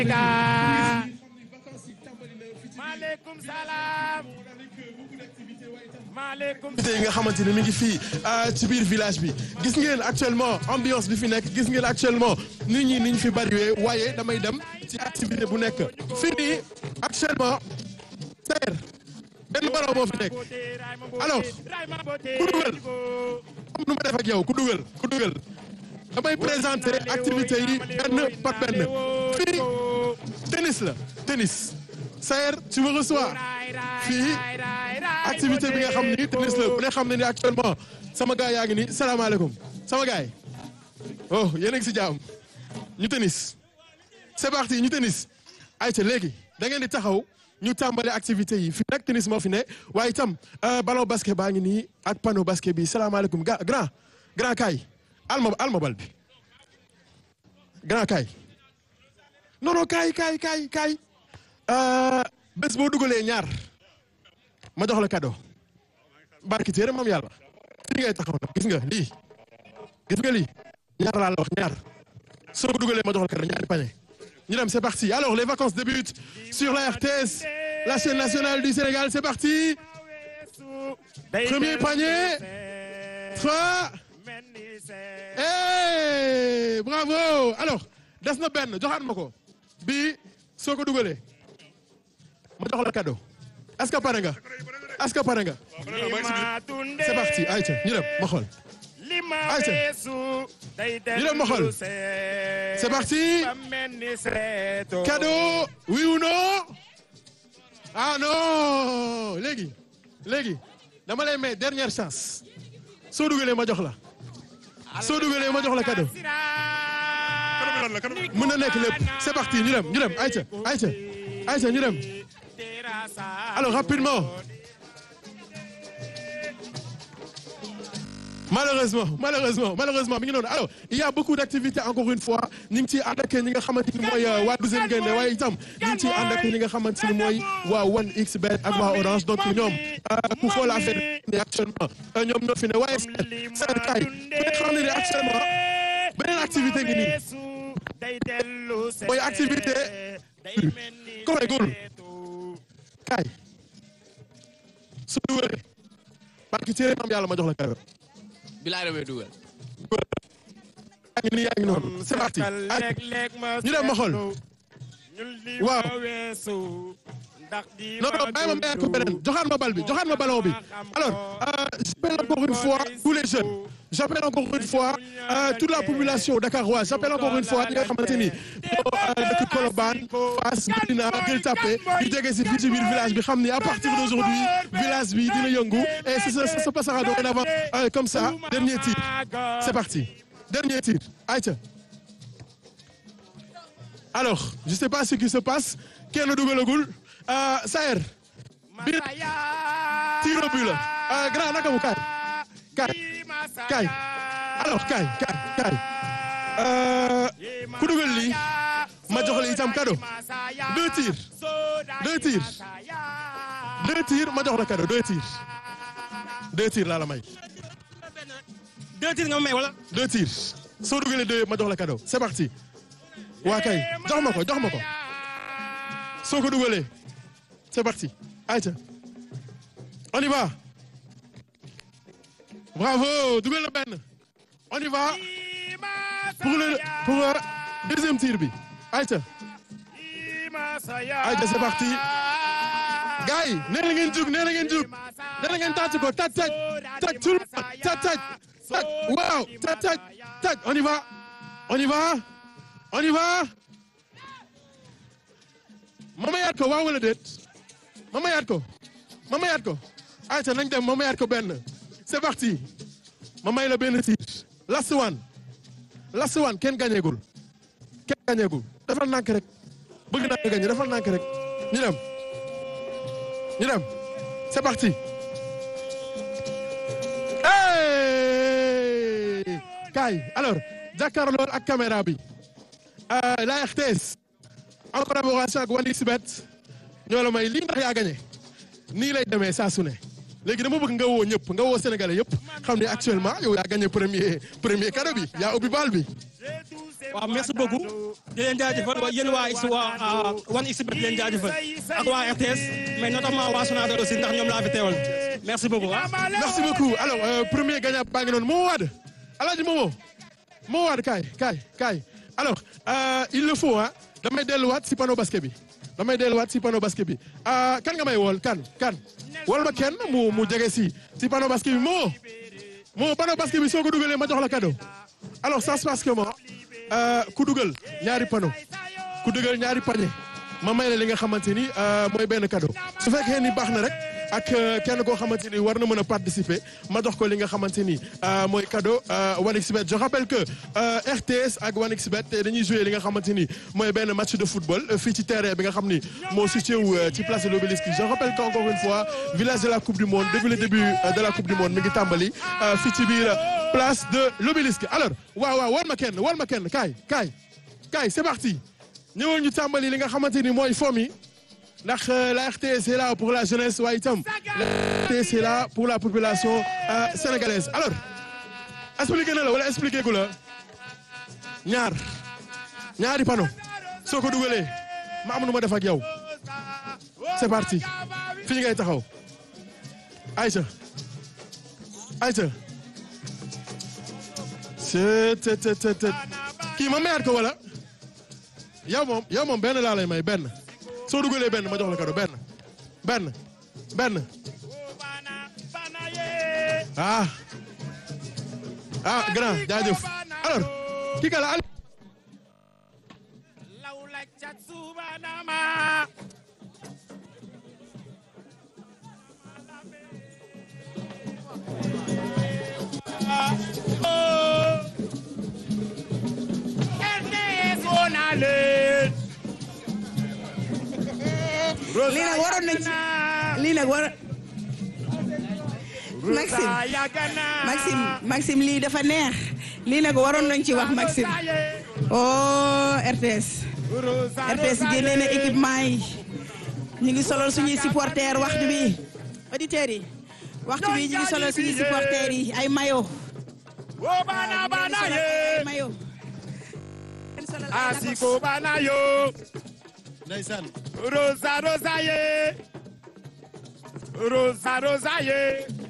maaleykum salaam. maaleykum activité yi nga xamante ne mi ngi fii ci biir village bi gis ngeen actuellement ambiance bi fi nekk gis ngeen actuellement nit ñi ni ñu fi bariwee waaye damay dem ci activité bu nekk fii nii actuellement seer benn baraw moo fi nekk alors ku dugal comme nu ma def ak yow ku dugal ku dugal damay présenter activité yi benn par benn fii tennis la tennis Saër tu me reçois fii activité bi nga xam ni tennis la bu ne xam ne ni actuellement sama gars yaa ngi ni salaamaaleykum sama gars yi oh yéen a ngi si jàmm ñu tennis c'est parti ñu tennis ayca léegi da ngeen di taxaw ñu tàmbali activité yi fii nag tennis moo fi ne waaye itam ballon basket baa ngi nii ak panneau basket bi salaamaaleykum ga grand grand kaay alma alma bal bi grand kaay non non kaay kaay kaay kaay bés boo dugalee ñaar ma jox la cadeau barki téere moom yàlla fii ngay taxaw nag gis nga lii gis nga lii ñaar laa la wax ñaar soo ko dugalee ma jox la cadeau ñaari pañe ñu dem c'est parti alors les vacances débutent sur la RTS la chaîne nationale du Sénégal c'est parti premier panier trois hey bravo alors des na benn joxaat ma ko bii soo ko dugalee ma jox la cadeau est-ce que pare nga est-ce que pare nga c'est parti ayca ñu dem ma xool ayca ñu dem ma xool c'est parti cadeau oui ou non ah non léegi léegi dama lay may dernière chance soo dugalee ma jox la soo dugalee ma jox la cadeau mën na nekk lépp c'est parti ñu dem ñu dem ayca ayca ayca ñu dem alors rapidement malheureusement malheureusement malheureusement mi ngi noonu alors il y a beaucoup d'activités encore une fois ñu ngi ciy ànd ak ñi nga xamante ni mooy waa douzième Gaïndé waaye itam ñu ngi ciy ànd ak ñi nga xamante ni mooy waa 1xBet ak waa Orange donc ñoom ku xool affaire ne actuellement ñoom ñoo fi ne waaye seen kay ku ne xam ne ni actuellement beneen activité ngi nii mooy activité koy góorlu kaay su dugalee parce que téere maam yàlla ma jox la cadeau bilaay damay dugal. yaa ngi nii yaa ngi noonu c'est parti ñu dem ma xool waaw non non bàyyi ma mayaat ko beneen joxaat ma bal bi joxaat ma ballon bi alors j'appelle encore une fois tous les jeunes j'appelle encore une fois toute la population dakaroise j'appelle encore une fois ñi nga xamante ni ñoo dëkk Colobane Fass Médina Gueule Tapée ñu jege si fii ci biir village bi xam ni à partir d'aujourd'hui village bi dina yëngu et ça se passera dorénavant comme ça dernier tir c'est parti dernier tir ayca alors je sais pas ce qui se passe kenn dugalagul Saër biir tir au but la grand naka mu kaay kaay kaay alors kaay kaay kaay ku dugal lii ma jox la itam cadeau deux tirs deux tirs deux tirs ma jox la cadeau deux tirs deux tirs laa la may. deux tirs nga ma may wala. deux tirs soo dugalee deux ma jox la cadeau c'est parti waa kay jox ma ko jox ma ko soo ko dugalee c'est parti ayca on y va bravo dugal na benn on y va pour le pour deuxième tir bi ayca ayca c'est parti gars yi nee na ngeen jug nee na ngeen jug nee na ngeen tàcc ko tàcc tàcc tàcc tout le monde tàcc tàcc tàcc waaw tàcc tàcc tàcc on y va on y va on y va ma mayaat ko waaw wala déet ma mayaat ko ma mayaat ko ayca nañ dem ma mayaat ko benn c'est parti ma may la benn tir last one last one kenn gañeegul kenn gañeegul defal nànk rek bëgg naa nga gañe defal nànk rek ñu dem ñu dem c'est parti hey kaay alors jàkkaarloo ak caméra bi la RTS en collaboration ak 1xBet ñoo la may lii ndax yaa gañe nii lay demee saa su ne léegi dama bëgg nga woo ñëpp nga woo sénégalais yëpp xam ne actuellement yow yaa gagné premier premier cadeau bi yaa ubbi baal bi. waaw merci beaucoup di leen jaajëfal wa yéen waa X waa wan xbet di leen jaajëfal ak waa RTS mais notamment waa Sonatel aussi ndax ñoom laa fi teewal merci beaucoup ah. merci beaucoup alors euh, premier gagnant baa ngi noonu Momo Wade Alaaji Momo Momo Wade kaay kaay kaay alors euh, il le faut ah damay delluwaat si panneau basket bi damay delluwaat si panneau basket bi ah kan nga may wool kan kan wol ma kenn mu mu jege si si panneau basket bi Momo Momo panneau basket bi soo ko dugalee ma jox la cadeau alors ça se passe comment euh, ku dugal ñaari panneau ku dugal ñaari panier ma may la li nga xamante ni mooy benn cadeau su fekkee ni baax na rek ak kenn koo xamante ni war na mën a participer ma jox ko li nga xamante ni mooy cadeau 1xBet je rappelle que RTS ak 1xBet dañuy jouer li nga xamante ni mooy benn match de football fii ci terrain bi nga xam ni moo situé wu ci place de l'Obélisque je rappelle que encore une fois village de la coupe du monde depuis le début de la coupe du monde mi ngi tàmbali fii ci biir place de l'Obélisque alors waaw waaw war ma kenn war ma kenn kaay kaay kaay c'est parti ñëwal ñu tàmbali li nga xamante ni mooy fo mi ndax la RTS est là pour la jeunesse waaye itam la RTS est là pour la population sénégalaise alors expliqué na la wala expliqué gu la ñaar ñaari panneau soo ko dugalee ma am nu ma def ak yow c'est parti fii ngay taxaw Aïcha Aïcha te te te te kii ma mayaat ko wala yow moom yow moom benn laa lay may benn soo dugalee benn ma jox la cadeau benn benn benn ah ah grand jaajëf alors kii ka la lii nag waroon nañ ci lii nag war Maxime Maxime Maxime lii dafa neex lii nag waroon nañ ci wax Maxime oh RTS RTS génnee na équipement yi ñu ngi solal suñuy supporters waxtu bi auditeurs yi waxtu bi ñu ngi solal suñuy supporters yi ay mayo ay mayo asiko bana yo ndeysaan rosa rosa ye rosa rosa ye